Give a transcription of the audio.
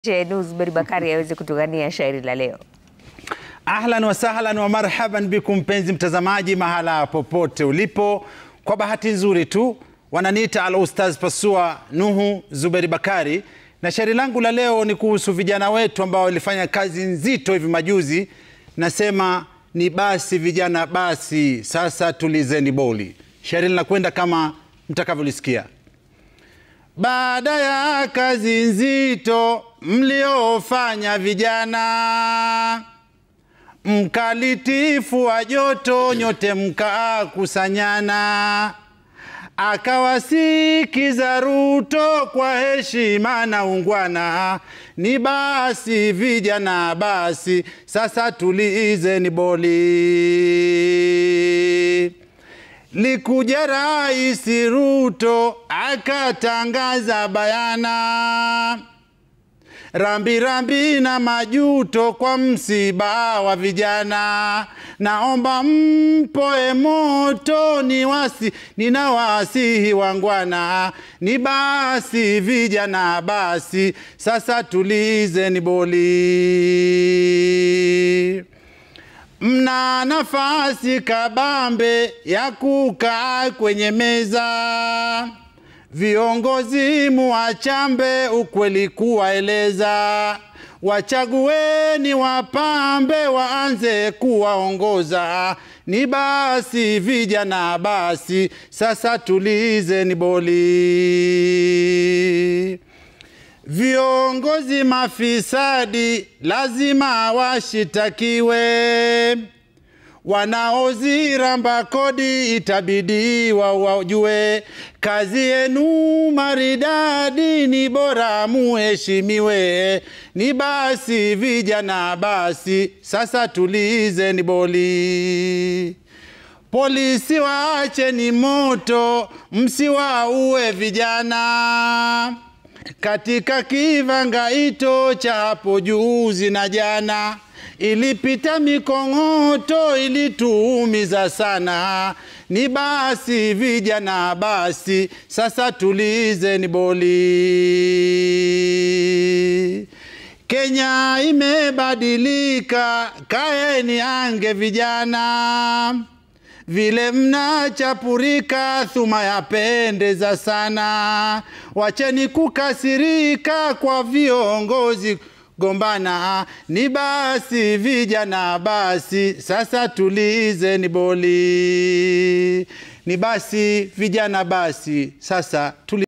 Sheikh Zuberi Bakari aweze kutugania shairi la leo. Ahlan wa sahlan wa marhaban bikum, mpenzi mtazamaji, mahala popote ulipo. Kwa bahati nzuri tu wananiita al ustaz Pasua Nuhu Zuberi Bakari, na shairi langu la leo ni kuhusu vijana wetu ambao walifanya kazi nzito hivi majuzi. Nasema ni basi vijana, basi sasa tulizeni boli. Shairi linakwenda kama mtakavyolisikia. Baada ya kazi nzito mliofanya vijana, mkalitifu wa joto nyote mkakusanyana, akawasikiza Ruto kwa heshima na ungwana, ni basi vijana, basi sasa tulizeni boli. Likuja Rais Ruto akatangaza bayana, rambirambi rambi na majuto kwa msiba wa vijana. Naomba mpoe moto ni wasi, nina wasihi wangwana, ni basi vijana, basi sasa tulizeni boli. Mna nafasi kabambe ya kukaa kwenye meza, viongozi muwachambe, ukweli kuwaeleza, wachagueni wapambe, waanze kuwaongoza. Ni basi vijana, basi sasa tulizeni boli. Viongozi mafisadi lazima washitakiwe, wanaoziramba kodi itabidi wawajue. Kazi yenu maridadi, ni bora muheshimiwe. Ni basi vijana, basi sasa tulizeni boli. Polisi waacheni moto, msiwaue vijana katika kivangaito cha hapo juzi na jana, ilipita mikong'oto ilituumiza sana. Ni basi vijana, basi sasa tulizeni boli. Kenya imebadilika, kaeni ange vijana vile mnachapurika, thuma yapendeza sana. Wacheni kukasirika kwa viongozi gombana, ni basi vijana, basi sasa tulizeni boli. Ni basi vijana, basi sasa tuli